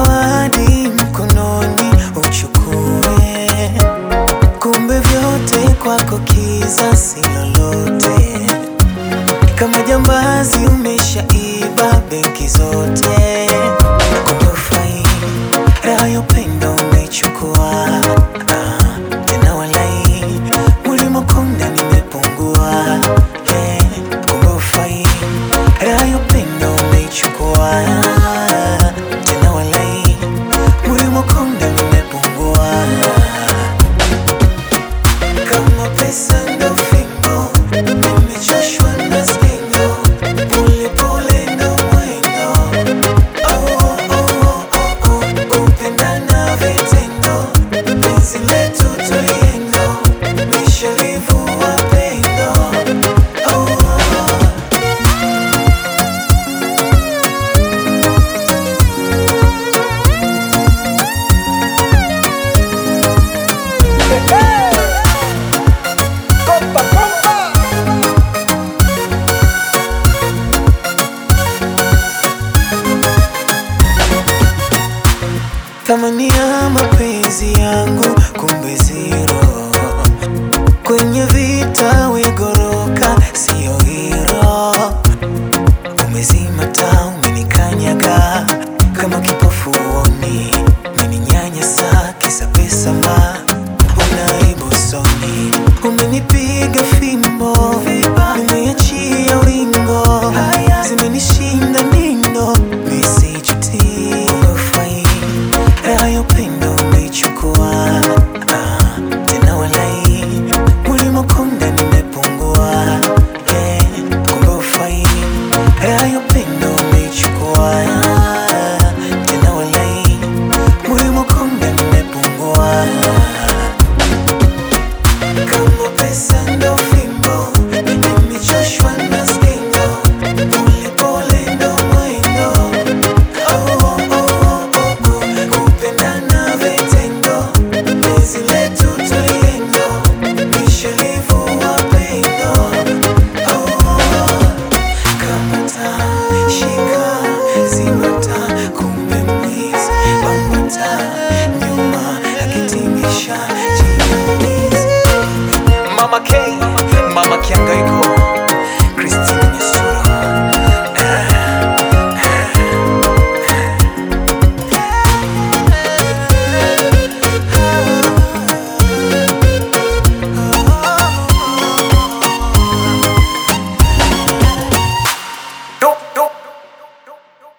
zawadi mkononi uchukue, kumbe vyote kwako kiza si lolote. Kama jambazi umeshaiba benki zote, kumbe ufai raha ya upendo umechukua. Ah, tena walai mulimokonda nimepungua. Eh, kumbe ufai raha ya upendo umechukua. Tena walai mulimokonda nimepungua. Kama pesa ndo fimbo, nimechoshwa na skendo, pole pole ndo mwendo. Oh, oh, oh, oh, oh, kupendana vitendo, penzi letu twaliendo, nishalivua pendo. Oh, oh. Thamani ya mapenzi yangu kumbe zero, kwenye vita wigo